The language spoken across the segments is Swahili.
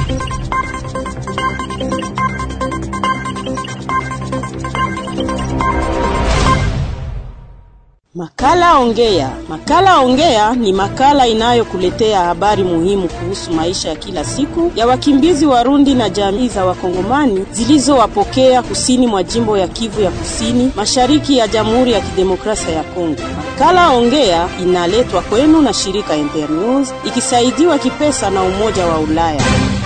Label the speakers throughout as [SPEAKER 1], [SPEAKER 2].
[SPEAKER 1] Makala Ongea. Makala Ongea ni makala inayokuletea habari muhimu kuhusu maisha ya kila siku ya wakimbizi Warundi na jamii za Wakongomani zilizowapokea kusini mwa jimbo ya Kivu ya Kusini, mashariki ya Jamhuri ya Kidemokrasia ya Kongo. Makala Ongea inaletwa kwenu na shirika Internews ikisaidiwa kipesa na Umoja wa Ulaya.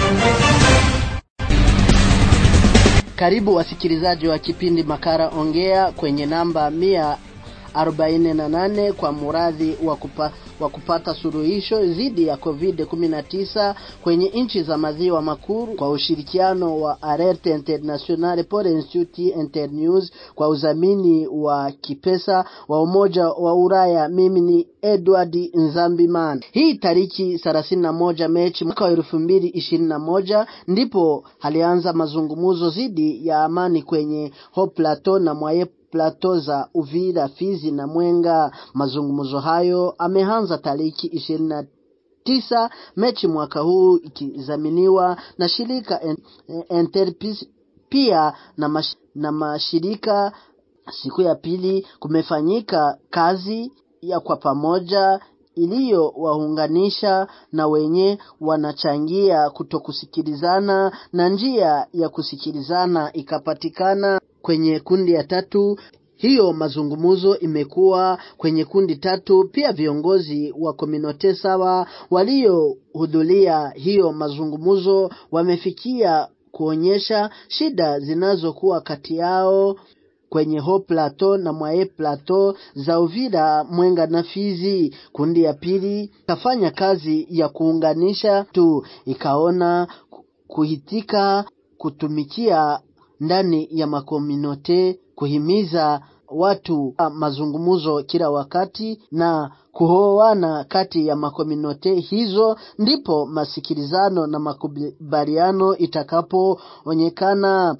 [SPEAKER 2] Karibu wasikilizaji wa kipindi Makala Ongea kwenye namba mia 48 kwa muradhi wa kupa, wa kupata suluhisho dhidi ya COVID-19 kwenye nchi za maziwa makuu kwa ushirikiano wa Alerte Internationale pour l'Institut Internews kwa udhamini wa kipesa wa Umoja wa Ulaya. Mimi ni Edward Nzambiman. Hii tariki 31 Mechi mwaka wa 2021 ndipo alianza mazungumzo dhidi ya amani kwenye Haut Plateau na Mwaye plato za Uvira, Fizi na Mwenga. Mazungumzo hayo ameanza tariki ishirini na tisa Mechi mwaka huu ikizaminiwa na shirika Enterprise pia na, mash, na mashirika. Siku ya pili kumefanyika kazi ya kwa pamoja iliyowaunganisha na wenye wanachangia kutokusikilizana na njia ya kusikilizana ikapatikana kwenye kundi ya tatu. Hiyo mazungumzo imekuwa kwenye kundi tatu. Pia viongozi wa kominote sawa waliohudhuria hiyo mazungumzo wamefikia kuonyesha shida zinazokuwa kati yao kwenye Haut Plateau na Mwaye Plateau za Uvira, Mwenga na Fizi. Kundi ya pili ikafanya kazi ya kuunganisha tu, ikaona kuhitika kutumikia ndani ya makominote, kuhimiza watu mazungumzo kila wakati na kuhoana kati ya makominote hizo, ndipo masikilizano na makubaliano itakapoonekana.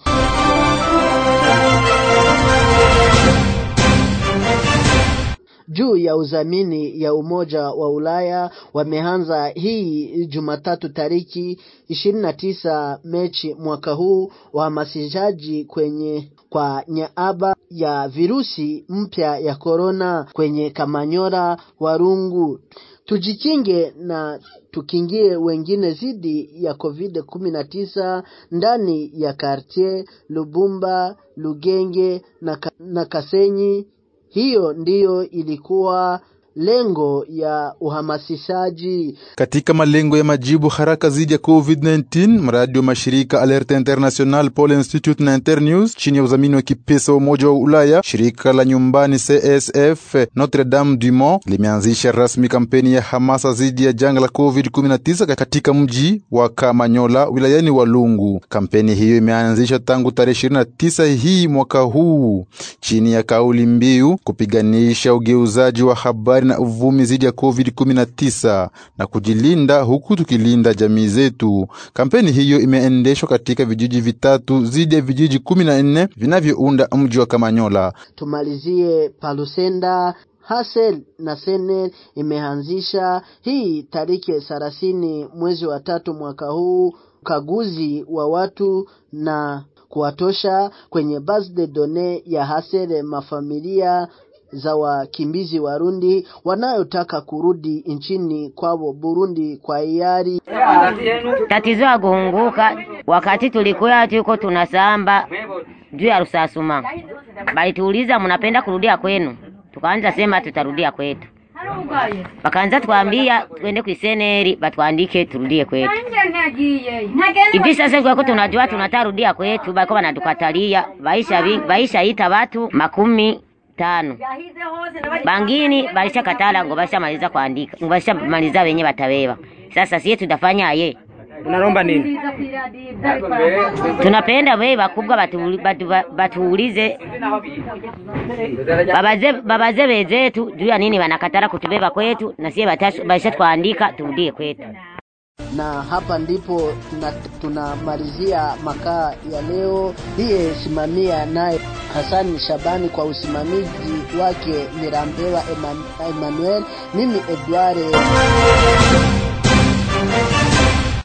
[SPEAKER 2] juu ya udhamini ya Umoja wa Ulaya wameanza hii Jumatatu tariki ishirini na tisa Mechi mwaka huu uhamasishaji kwenye kwa nyaaba ya virusi mpya ya korona kwenye Kamanyora, Warungu. Tujikinge na tukingie wengine dhidi ya COVID 19 ndani ya kartier Lubumba, Lugenge na, na Kasenyi. Hiyo ndiyo ilikuwa lengo ya uhamasishaji.
[SPEAKER 3] Katika malengo ya majibu haraka dhidi ya COVID-19, mradi wa mashirika Alerte International, Pole Institute na Internews chini ya udhamini wa kipesa wa Umoja wa Ulaya, shirika la nyumbani CSF Notre Dame du Mont limeanzisha rasmi kampeni ya hamasa dhidi ya janga la COVID-19 katika mji wa Kamanyola wilayani Walungu. Kampeni hiyo imeanzishwa tangu tarehe 29 hii mwaka huu chini ya kauli mbiu kupiganisha ugeuzaji wa habari na uvumi dhidi ya COVID-19 na kujilinda huku tukilinda jamii zetu. Kampeni hiyo imeendeshwa katika vijiji vitatu dhidi ya vijiji kumi na nne vinavyounda mji wa Kamanyola.
[SPEAKER 2] Tumalizie Palusenda. Hasel na Senel imeanzisha hii tariki thelathini mwezi wa tatu mwaka huu ukaguzi wa watu na kuwatosha kwenye base de données ya Hasel mafamilia za wakimbizi Warundi wanayotaka kurudi nchini kwao Burundi kwa hiari.
[SPEAKER 4] Tatizo ya kuunguka wakati tulikuwa tuko tunasamba juu ya Rusasuma, balituuliza mnapenda kurudia kwenu, tukaanza sema tutarudia kwetu, wakaanza twambia twende kuiseneri batwandike turudie kwetu. Hivi sasa kwako tunajua tunatarudia kwetu, bako wanatukatalia baisha baisha ita watu makumi tano bangini balisha katala ngo basha maliza kuandika ngo basha maliza wenye batabeba. Sasa sie tutafanya ye
[SPEAKER 5] Unalomba nini?
[SPEAKER 4] tunapenda we bakubwa batuulize batu, batu babaze, babaze bezetu juu ya nini wanakatara kutubeba kwetu, na sie basha twaandika turudie kwetu
[SPEAKER 2] na hapa ndipo tunamalizia makaa ya leo. Hiye simamia naye Hasani Shabani kwa usimamizi wake Mirambewa Emmanuel, mimi Edward